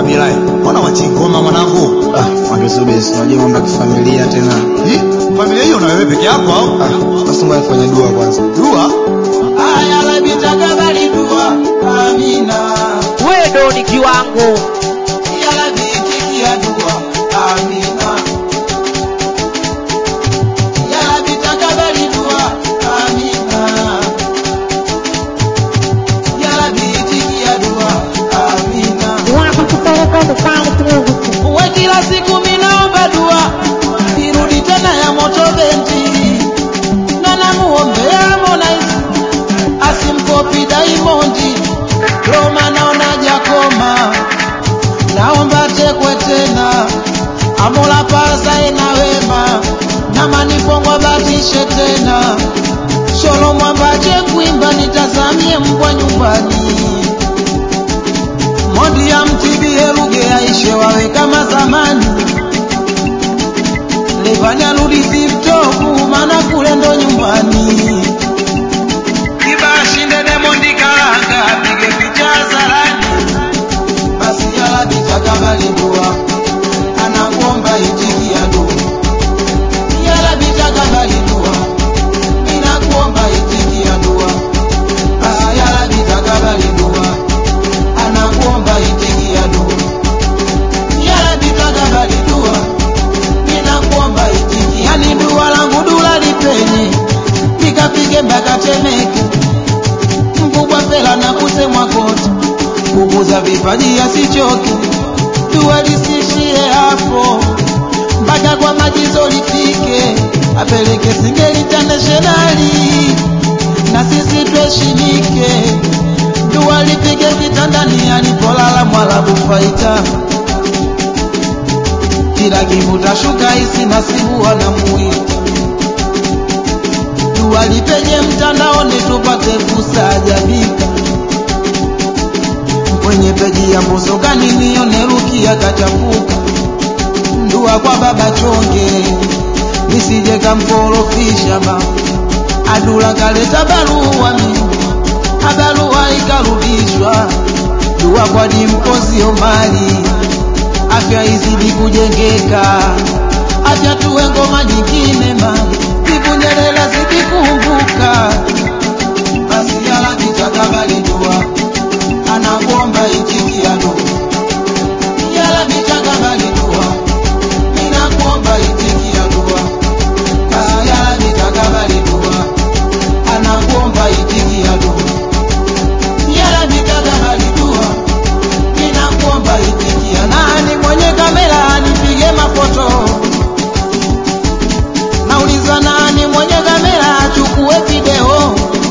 Kabilai, mbona wachingoma mwanangu? Ah, wangesubiri unajua mambo ya kifamilia tena. Hii familia hiyo na wewe peke yako au? Ah, basi ngoja nifanye dua kwanza. Dua? Aya Rabbi takabali dua, amina. wewe ndo ni kiwango Ya Rabbi itikia dua, amina. Ya Rabbi takabali dua, amina. Ya Rabbi itikia dua, amina. Uwe kila siku minaomba dua, irudi tena ya moto bendi, na namuombea Harmonize asimkopi Diamondi, Roma naona jakoma, naomba tekwe tena, amola pazae na wema, na manipongwa batishe tena, sholo mwambache kuimba, nitazamie mbwa nyumbani Mondi ya mtibie Ruge aishe wawe kama zamani. Levani arudi siftoku maana kule ndo nyumbani. Kibashinde Demondi Karanga apige picha zarani. Basi yala bitakabali dua anakuomba itikia dua. Yala bitakabali dua ninakuomba itikia dua. Ah, yala bitakabali dua anakuomba itikia dua. Ya Rabbi takabali dua, ninakuomba itikia. Yani dua langu dua lipenye, nikapige mpaka Temeke, mkubwa fela na kusemwa kote, kukuza vipaji asichoke, dua lisishie hapo, mpaka kwa majizo lifike, apeleke Singeli internationali, na sisi tuheshimike dua lipige kitandani alipolala mwalabu faita kila kivuta shuka isi nasibu wanamuita dua lipenye mtandaoni tupate kusajabika kwenye peji ya mbosokani nione rukia kachafuka dua kwa baba chonge nisije kamkorofisha ba adula kaleta barua mimi abarua ikarudishwa dua kwa dimkozi omali afya izidi kujengeka afya tuwe ngoma nyingine ma vipunyelela zidi kumbuka basi yala kitakabali dua anakuomba itikia dua yala kitakabali dua ninakuomba itikia dua Ah, yala kitakabali dua anakuomba itikia dua yala kitakabali dua ninakuomba itikia nani mwenye kamera anipige mafoto nauliza nani mwenye kamera achukue video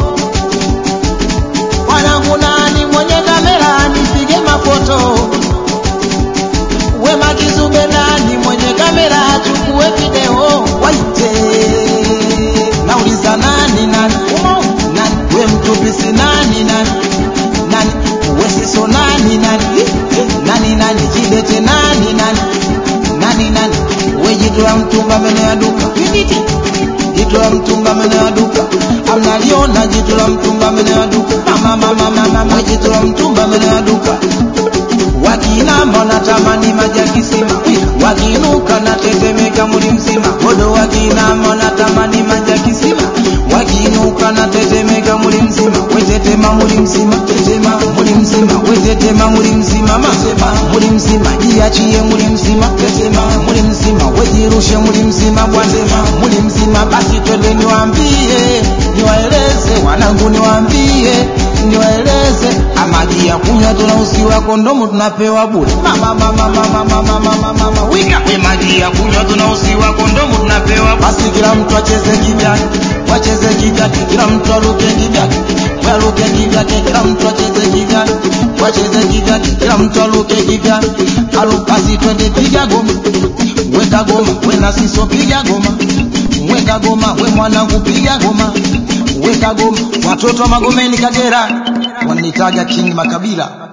wanangu nani mwenye kamera anipige mafoto wema kizube nani mwenye kamera achukue video waite nauliza nani nani umo nani we mtupisi nani nani nani wesiso nani nani Eh, nani nani kidete nani nani nani nani we jitu la mtumba mene ya duka Vinditi. jitu la mtumba mene ya duka amnaliona jitu la mtumba mene ya duka mama mama mama we jitu la mtumba mene ya duka wakinama natamani maji ya kisima wakinuka natetemeka muli mzima bodo wakinama natamani maji ya kisima wakinuka natetemeka muli mzima wetetema muli mzima tetema muli mzima wetetema muli mzima masema muli mzima jiachie muli mzima tetema muli mzima wejirushe muli mzima bwasema muli mzima basi twende niwaambie niwaeleze wanangu niwaambie niwaeleze amaji ya kunywa tunausiwa kondomu tunapewa bure mama mama mama mama mama mama wika we maji ya kunywa tunausiwa kondomu tunapewa basi kila mtu acheze kivyake wacheze kivyake kila mtu aruke kivyake waruke kivyake kila mtu acheze kivyake wacheze kivyake kila mtu aruke kivyake alu basi twende piga goma weka goma we na siso piga goma weka goma we mwanangu piga goma weka goma watoto wa magomeni kagera wanitaga king makabila